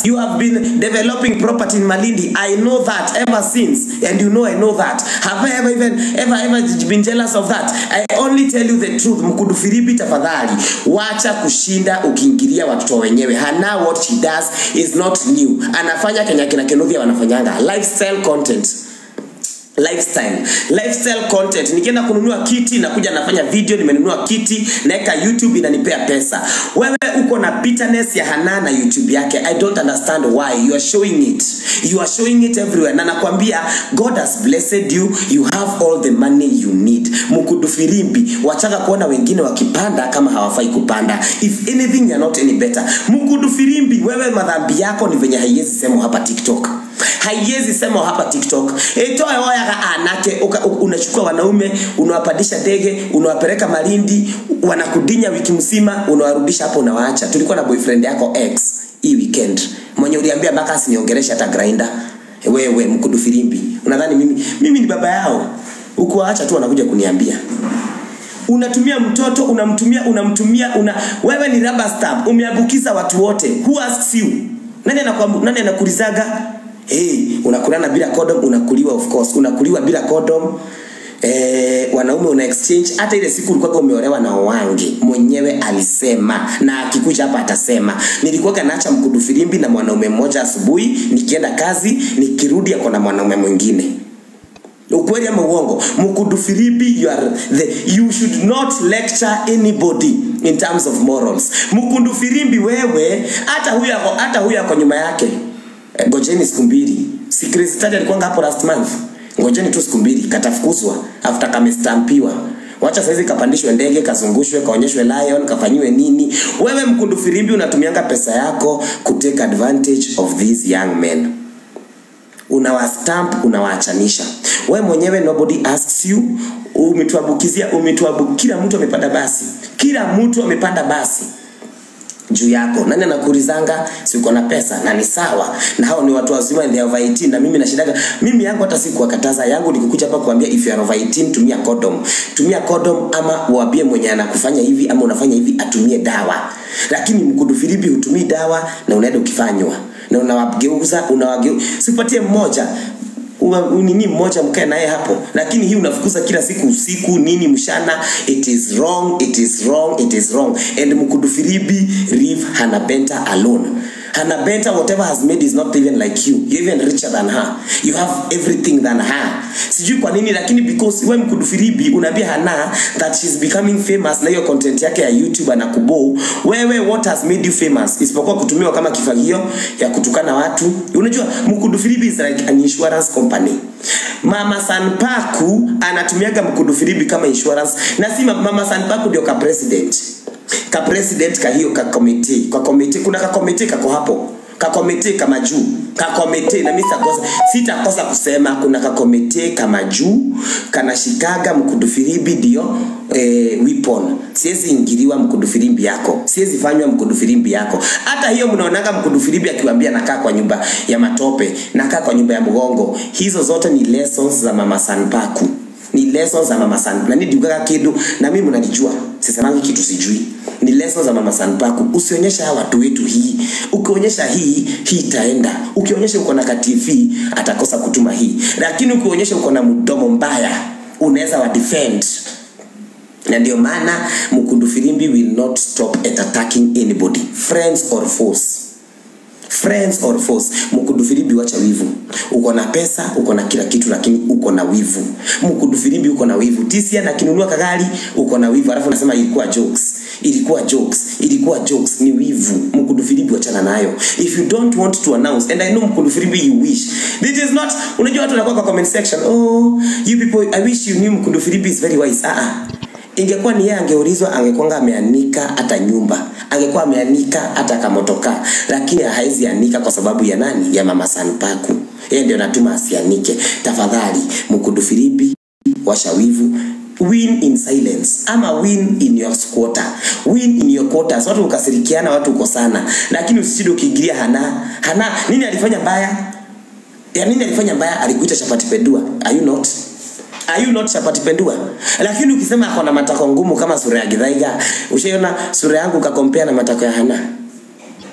You have been developing property in Malindi. I know that ever since, and you know I know that. Have I ever even ever ever been jealous of that? I only tell you the truth. Mkudu Filipi, tafadhali wacha kushinda ukiingilia watoto wenyewe. Hana what she does is not new. Anafanya Kenya kina Kinuthia wanafanyanga lifestyle content lifestyle lifestyle content nikienda kununua kiti nakuja nafanya video nimenunua kiti naweka youtube inanipea pesa wewe uko na bitterness ya hana na youtube yake i don't understand why you are showing it you are showing it everywhere na nakwambia god has blessed you you have all the money you need mkudu firimbi wachaka kuona wengine wakipanda kama hawafai kupanda if anything you're not any better mkudu firimbi wewe madhambi yako ni venye haiwezi sema hapa tiktok haiwezi sema hapa tiktok itoe oyaga anake uka- u- unachukua wanaume unawapandisha ndege unawapeleka malindi wanakudinya wiki mzima unawarudisha hapo unawaacha tulikuwa na boyfriend yako x hii weekend mwenye uliambia mpaka asiniongereshe hata grinder wewe mkudu filimbi unadhani mimi mimi ni baba yao ukuwaacha tu wanakuja kuniambia unatumia mtoto unamtumia unamtumia una wewe ni rubber stamp umeambukiza watu wote who asks you nani anakuambu, nani anakulizaga hey, unakulana bila condom unakuliwa of course unakuliwa bila condom Eh, wanaume una exchange hata ile siku ulikuwa umeolewa na Owange mwenyewe alisema na akikuja hapa atasema nilikuwa naacha mkudu filimbi na mwanaume mmoja asubuhi nikienda kazi nikirudi ako na mwanaume mwingine ukweli ama uongo mkudu filipi you, are the, you should not lecture anybody in terms of morals mkundu filimbi wewe hata huyo ako hata huyo ako nyuma yake Eh, ngojeni siku mbili si Kristadi alikuwa hapo last month ngojeni tu siku mbili katafukuzwa after kamestampiwa wacha saizi kapandishwe ndege kazungushwe kaonyeshwe lion kafanyiwe nini wewe mkundu filimbi unatumianga pesa yako kutake advantage of these young men unawastamp unawaachanisha we mwenyewe nobody asks you umetuambukizia umetuambu kila mtu amepanda basi kila mtu amepanda basi juu yako nani anakuulizanga si uko na pesa na ni sawa na hao ni watu wazima and they are over 18 na mimi nashindaga mimi yangu hata si kuwakataza yangu ni kukuja hapa kuambia if you are over 18 tumia condom tumia condom ama uambie mwenye anakufanya hivi ama unafanya hivi atumie dawa lakini mkudu filipi hutumii dawa na unaenda ukifanywa na unawageuza unawageu sipatie mmoja Uwa- nini mmoja mkae naye hapo lakini hii unafukuza kila siku usiku nini mshana it is wrong it is wrong it is wrong and mkudu filibi leave hanabenta alone hanabenta whatever has made is not even like you you're even richer than her you have everything than her sijui kwa nini lakini because we mkudu filibi unaambia hana that she's becoming famous na hiyo content yake ya youtube anakubou wewe what has made you famous isipokuwa kutumiwa kama kifagio ya kutukana watu unajua mkudu filibi is like an insurance company mama sanpaku anatumiaga mkudu filibi kama insurance na si ma- mama sanpaku ndio ka president ka president ka hiyo ka committee kwa committee kuna ka committee kako hapo kakomite kama juu kakomite na mimi sitakosa sitakosa kusema kuna kakomite kama juu kanashikaga mkudufiribi ndio eh, weapon siwezi ingiliwa mkudufirimbi yako siwezi fanywa mkudufirimbi yako hata hiyo mnaonaga mkudufirimbi akiwambia nakaa kwa nyumba ya matope nakaa kwa nyumba ya mgongo hizo zote ni lessons za mama sanpaku ni lessons za mama san na nidiugaga kidu na mimi mnanijua sisemangi kitu sijui ni lessons za mama sanpaku usionyesha hawa watu wetu hii ukionyesha hii hii itaenda ukionyesha uko na ka tv atakosa kutuma hii lakini ukionyesha uko na mdomo mbaya unaweza wa defend na ndio maana mkundu filimbi will not stop at attacking anybody friends or foes friends or foes mkudu filimbi wacha wivu uko na pesa uko na kila kitu lakini uko na wivu mkudu filimbi uko na wivu tisia na kinunua kagari uko na wivu alafu unasema ilikuwa jokes ilikuwa jokes ilikuwa jokes ni wivu mkudu filimbi wachana nayo if you don't want to announce and i know mkudu filimbi you wish this is not unajua watu wanakuwa kwa comment section oh you people i wish you knew mkudu filimbi is very wise ah ah ingekuwa ni yeye angeulizwa angekwanga ameanika hata nyumba angekuwa ameanika hata kamotoka lakini hawezi anika kwa sababu ya nani ya mama sanpaku yeye ndio natuma asianike tafadhali mkudu filipi washa wivu win in silence ama win in your quarter win in your quarters watu ukasirikiana watu uko sana lakini usishinde ukiingilia hana hana nini alifanya mbaya ya nini alifanya mbaya alikuita chapati pedua are you not are you not chapati pendua lakini ukisema ako na matako ngumu kama sura ya gidhaiga ushaiona sura yangu ukakompea na matako ya hana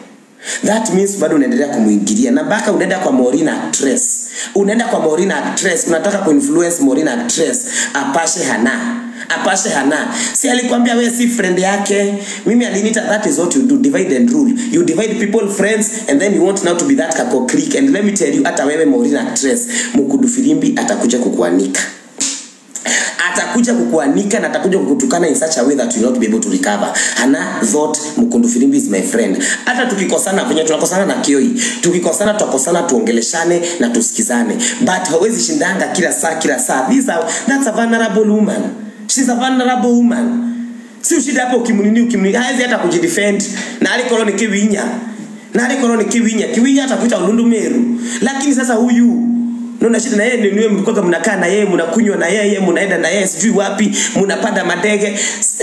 that means bado unaendelea kumwingilia na mpaka unaenda kwa Morina actress unaenda kwa Morina actress unataka kuinfluence Morina actress apashe hana apashe hana si alikwambia we si friend yake mimi alinita that is what you do divide and rule you divide people friends and then you want now to be that kako clique and let me tell you hata wewe Morina actress mkudu filimbi atakuja kukuanika atakuja kukuanika na atakuja kukutukana in such a way that you will not be able to recover hana thought mkundu filimbi is my friend hata tukikosana venye tunakosana na kioi tukikosana tutakosana tuongeleshane na tusikizane but hawezi shindanga kila saa kila saa These are, that's a vulnerable woman she's a vulnerable woman si ushida hapo ukimnini ukimnini hawezi hata kujidefend na alikolo ni kiwinya na alikolo ni kiwinya kiwinya atakuita ulundu meru lakini sasa huyu naona shida na yeye ni niwe mlikuwa mnakaa na yeye mnakunywa na yeye mnaenda na yeye sijui wapi mnapanda madege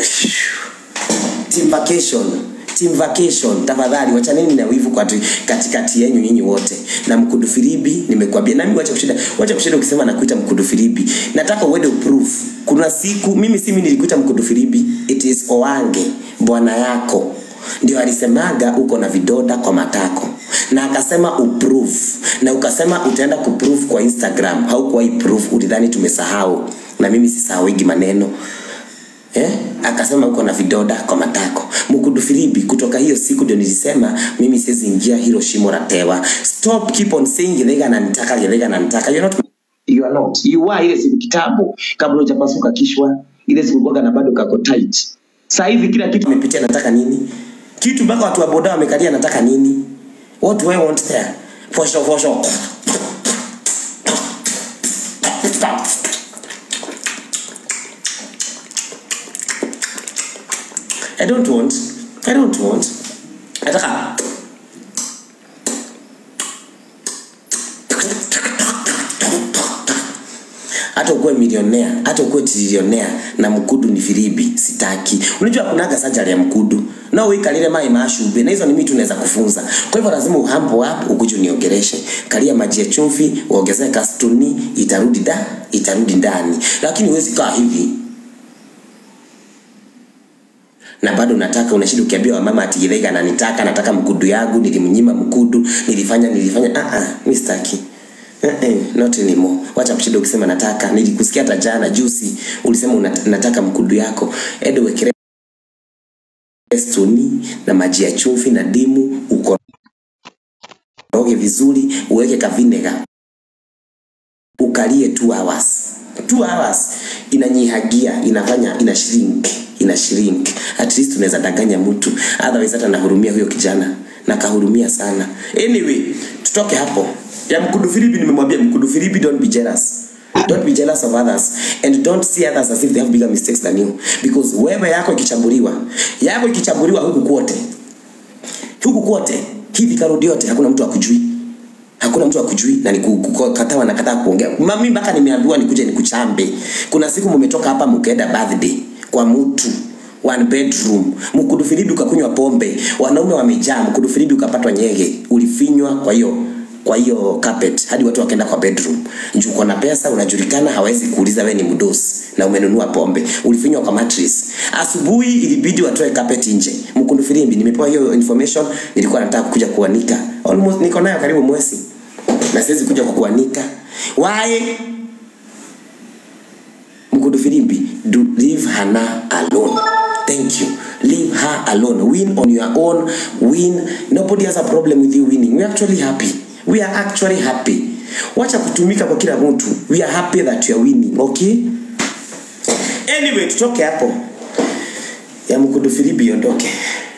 team vacation team vacation tafadhali wachaneni na wivu kwa katikati yenu nyinyi wote na mkudu filibi nimekwambia nami wacha kushinda wacha kushinda ukisema nakuita mkudu filibi nataka uende uproof kuna siku mimi si mimi nilikuita mkudu filibi it is oange bwana yako ndio alisemaga uko na vidoda kwa matako na akasema uprove na ukasema utaenda kuprove kwa instagram haukuwahi prove ulidhani tumesahau na mimi sisahauigi maneno eh? akasema uko na vidoda kwa matako mkudu filibi kutoka hiyo siku ndio nilisema mimi siwezi ingia hilo shimo la tewa stop keep on saying githega nanitaka githega nanitaka you're not you are not you are ile siku kitabu kabla hujapasuka kishwa ile siku kuwaga na bado kako tight sasa hivi kila kitu imepitia nataka nini kitu mpaka watu wa boda wamekalia nataka nini what do I want there for sure for sure I don't want I don't want nataka hata ukuwe milionea hata ukuwe trilionea na mkudu ni firibi sitaki unajua kunaga sajari ya mkudu na uikalile mai mashube na hizo ni mitu unaweza kufunza kwa hivyo lazima uhambo hapo ukuje uniongereshe kalia maji ya chumvi uongezee kastuni itarudi da itarudi ndani lakini huwezi kaa hivi na bado nataka unashida ukiambia wamama ati Githaiga ananitaka nataka mkudu yangu nilimnyima mkudu nilifanya nilifanya ah ah mimi sitaki Eh, eh, not anymore. Wacha kushida ukisema nataka. Nilikusikia hata jana juzi ulisema unat, nataka mkudu yako. Ede wekere stoni na maji ya chumvi na dimu ukoroge vizuri, uweke kavinega. Ukalie 2 hours. 2 hours inanyihagia, inafanya ina shrink, ina shrink. At least unaweza danganya mtu. Otherwise hata nahurumia huyo kijana. Na kahurumia sana. Anyway, tutoke hapo ya mkudu filipi nimemwambia mkudu filipi don't be jealous don't be jealous of others and don't see others as if they have bigger mistakes than you because wewe yako ikichambuliwa yako ikichambuliwa huku kwote huku kwote hivi karudi yote hakuna mtu akujui hakuna mtu akujui na nikukatawa na kataa kuongea mami mpaka nimeambiwa nikuje nikuchambe kuna siku mmetoka hapa mkaenda birthday kwa mtu one bedroom mkudu filipi ukakunywa pombe wanaume wamejaa mkudu filipi ukapatwa nyege ulifinywa kwa hiyo kwa hiyo carpet hadi watu wakaenda kwa bedroom juu uko na pesa unajulikana hawezi kuuliza wewe ni mdosi na umenunua pombe ulifinywa kwa mattress asubuhi ilibidi watoe carpet nje mkundu filimbi nimepewa hiyo information nilikuwa nataka kuja kuanika almost niko nayo karibu mwezi na siwezi kuja kukuanika why mkundu filimbi do leave hana alone thank you leave her alone win on your own win nobody has a problem with you winning we're actually happy we are actually happy wacha kutumika kwa kila mtu we are happy that you are winning okay anyway tutoke hapo ya mkudu filibi iondoke